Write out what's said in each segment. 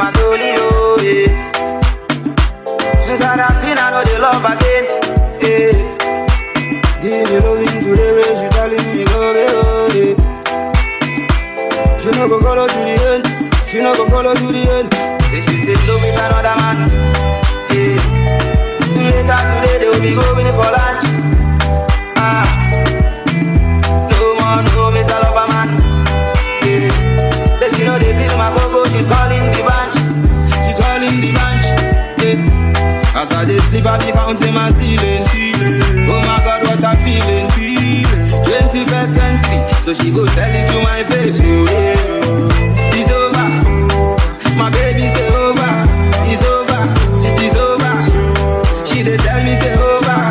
my dolly, oh, yeah. Since I done feel I know the love again, yeah. Give me loving to the way she telling me love it, oh, yeah. She no go follow to the end, she no go follow to the end. Say she say love with another man, yeah. Later today they will be going for lunch, ah. No more, no miss a lover man, yeah. Say she know they feel my coco, she's calling the bunch, she's calling the bunch, yeah. As I dey sleep, I be counting my ceiling. Oh my God, what I'm feeling. 21st century, so she go tell it to my face. Oh yeah, it's over. My baby say over. It's over. It's over. She dey tell me say over.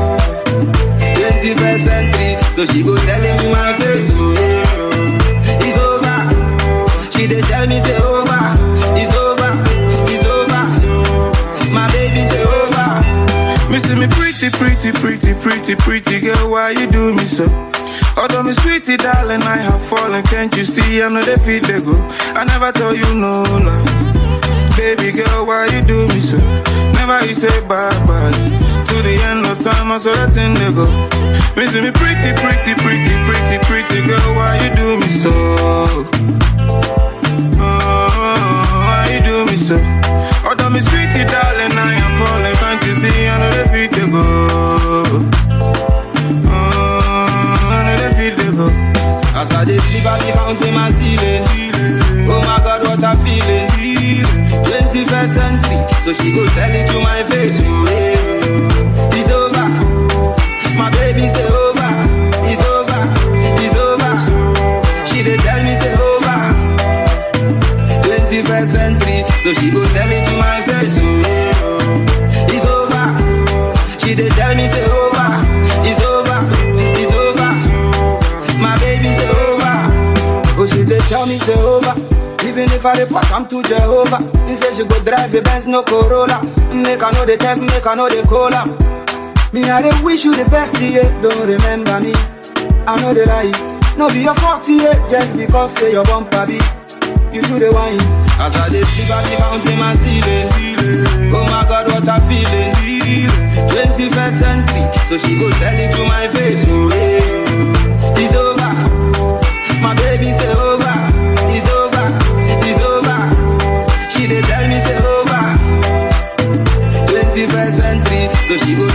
21st century, so she go tell him to my face. Oh yeah, it's over. She dey tell me say over. It's over. It's over. My baby say over. Me see me pretty, pretty, pretty, pretty, pretty girl, why you do me so? Although me sweetie darling, I have fallen, can't you see? I know they feel they go. I never tell you no lie. Baby girl, why you do me so? Never you say bye bye. To the end of time, I saw that thing they go. Me see me pretty, pretty, pretty, pretty, pretty girl, why you do me so? Oh, why you do me so? Although me sweetie darling, I am falling, can't you see? I know they feel they go. Oh, I know they feel they go. As I dey sleep, I be counting my ceiling. Oh my God, what I'm feeling. 21st century, so she go tell it to my face. Oh yeah, it's over. My baby say over. It's over. It's over. She dey tell me say over. 21st century, so she go tell it to my face. Oh yeah, it's over. She dey tell me say over. It's over. It's over. My baby say over. Oh, she dey tell me say over. Even if I report, I'm to Jehovah. He say she go drive a Benz, no Corolla. Make I know the test, make I know the cola. Me, I dey wish you the best, yeah. Don't remember me. I know the lie. No be your fault, yeah. Just because say your bumper be. You do the wine. As I dey sleep, I be counting my ceiling. Oh my God, what I'm feeling. 21st century, so she go tell it to my face. Oh yeah, it's over. My baby say over. It's over. It's over. She dey tell me say over. 21st century, so she go